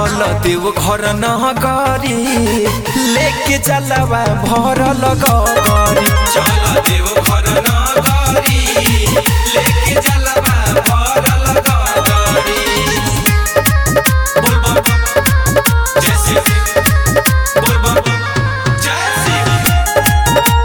चल देव घर न करी लेके चलवा भरल गरी चल देव घर न करी लेके चलबा भरल गरी बोल बम जय शिव बोल बम जय शिव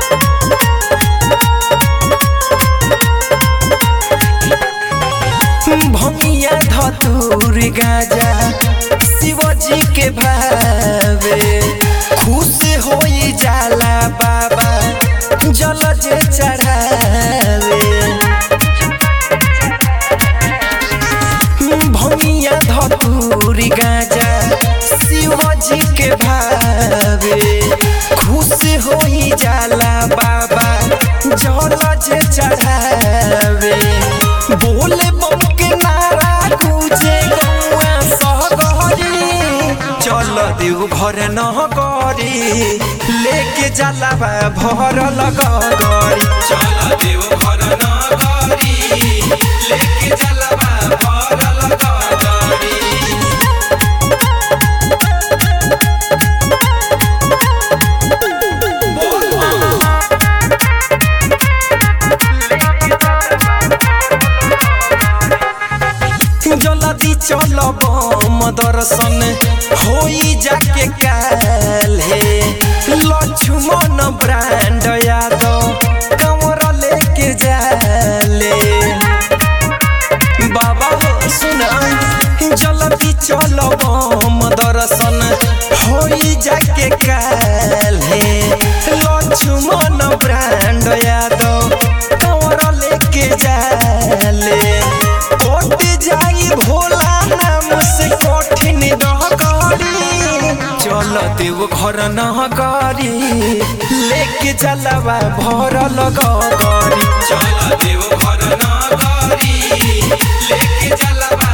भमिया धतूर गाजा शिवजी के भावे खुश होई जाला बाबा जल जे चढ़ावे भमिया धतूर गाजा शिवजी के भावे खुश होई जाला बाबा जल जे चढ़ावे बोले बम के नारा गुजे गौआ सहगरी चल देव घर न करी लेके जलावा भरल गरी चल देव घर न करी लेके चलबा भरल गरी जल्दी चल बम दर्शन होई जाके काले लक्ष्मण ब्रांड यादव कमर लेके जाले बाबा हो सुना जल्दी चल बम दर्शन होई जाके काले लक्ष्मण ब्रांड यादव कमर लेके जाले कोट जाई भोला नाम से कठिन रह करी चल देव घर न करी लेके चलवा भरल गरी चल देव घर न करी लेके चलबा